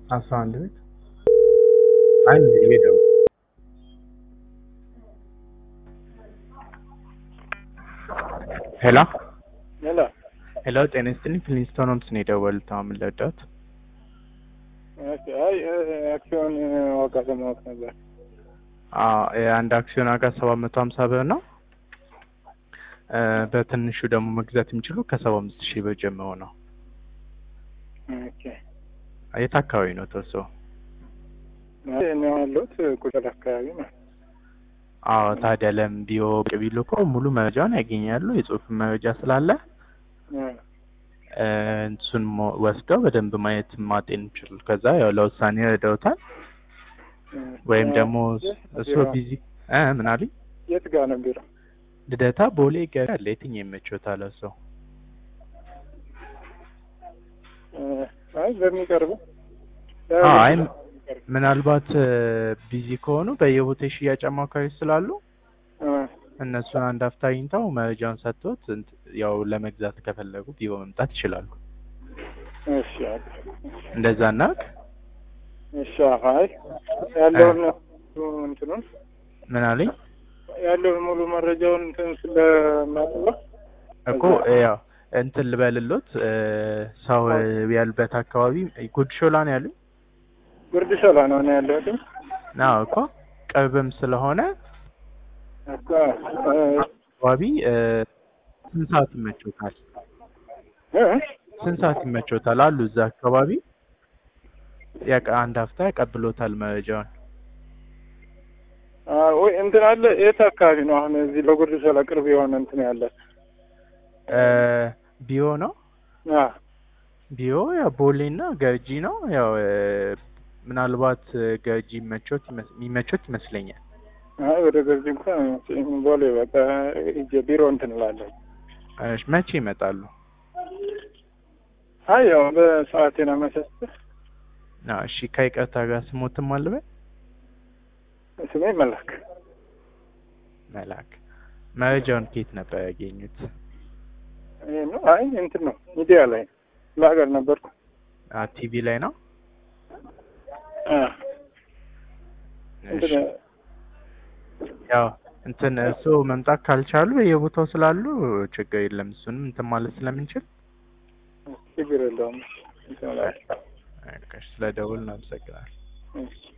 አስራ አንድ ቤት አንድ የደው ሄሎ ሄሎ ሄሎ፣ ጤና ይስጥልኝ። ፍሊንስቶን ሆምስ ነው የደወሉት። አሁን ምን ልርዳዎት? ኦኬ። አይ አክሲዮን ዋጋ ለማወቅ ነበር። አዎ የአንድ አክሲዮን ዋጋ ሰባት መቶ ሀምሳ ብር ነው። እ በትንሹ ደግሞ መግዛት የሚችሉ ከሰባ አምስት ሺህ ብር ጀምሮ ነው። ኦኬ። የት አካባቢ ነው ተወሶ? አይ እኔ ያለሁት ቁጥር አካባቢ ነው። አዎ ታዲያ ለምን ቢሮ ብቅ ቢሉ እኮ ሙሉ መረጃውን ያገኛሉ። የጽሁፍ መረጃ ስላለ እ እ እሱን ሞ- ወስደው በደንብ ማየት ማጤን ይችላሉ። ከዛ ያው ለውሳኔ ረዳውታል። እ ወይም ደግሞ የት እሱ ቢሮ? ቢዚ እ ምን አሉኝ? የት ጋር ነው ቢሮ? ልደታ ቦሌ ገበያ አለ። የትኛው ይመችዎታል? ሰው እ አይ በሚቀርበው አዎ፣ አይ ምናልባት ቢዚ ከሆኑ በየቦታ የሽያጭ አማካሪዎች ስላሉ እ እነሱን አንድ አፍታ አግኝተው መረጃውን ሰጥቶት እንት- ያው ለመግዛት ከፈለጉ ቢሮ መምጣት ይችላሉ። እሺ አይ እንደዛ እናድርግ። እሺ አይ ያለውን እንትኑን ምን አለኝ ያለውን ሙሉ መረጃውን እንትን ስለማጥባ እኮ ያው እንትን ልበልሎት እ ሰው ያሉበት አካባቢ ጉድ ሾላ ነው ያሉኝ። ጉርድ ሾላ ነው እኔ ያለሁት። አዎ እኮ ቅርብም ስለሆነ እኮ እ አካባቢ እ ስንት ሰዓት ይመቾታል? እ ስንት ሰዓት ይመቾታል አሉ እዛ አካባቢ ያቀ አንድ ሀፍታ ያቀብሎታል መረጃውን። አ ወይ እንትን አለ የት አካባቢ ነው አሁን እዚህ ለጉርድ ሾላ ቅርብ የሆነ እንትን ያለ? እ ቢዮ ነው አ ቢዮ ያው ቦሌና ገርጂ ነው። ያው እ ምናልባት እ ገርጂ ይመቾት ይመስ- የሚመቾት ይመስለኛል። አይ ወደ ገርጂ እንኳን ቦሌ በቃ ሂጅ ቢሮ እንትን እላለሁ። እሺ መቼ ይመጣሉ? አይ ያው በሰዓቴን አመቻችተህ አዎ እሺ ከይቅርታ ጋር ስሞትም አልበል ስሜ መላክ መላክ መረጃውን ከየት ነበር ያገኙት? ይሄ ነው። አይ እንትን ነው ሚዲያ ላይ ለሀገር ነበርኩ። አ ቲቪ ላይ ነው። አ እሺ እንትን ያው እንትን እሱ መምጣት ካልቻሉ በየቦታው ስላሉ ችግር የለም። እሱንም እንትን ማለት ስለምንችል ችግር የለውም እንትን እላለሁ። ስለ ደውል እናመሰግናለን። እሺ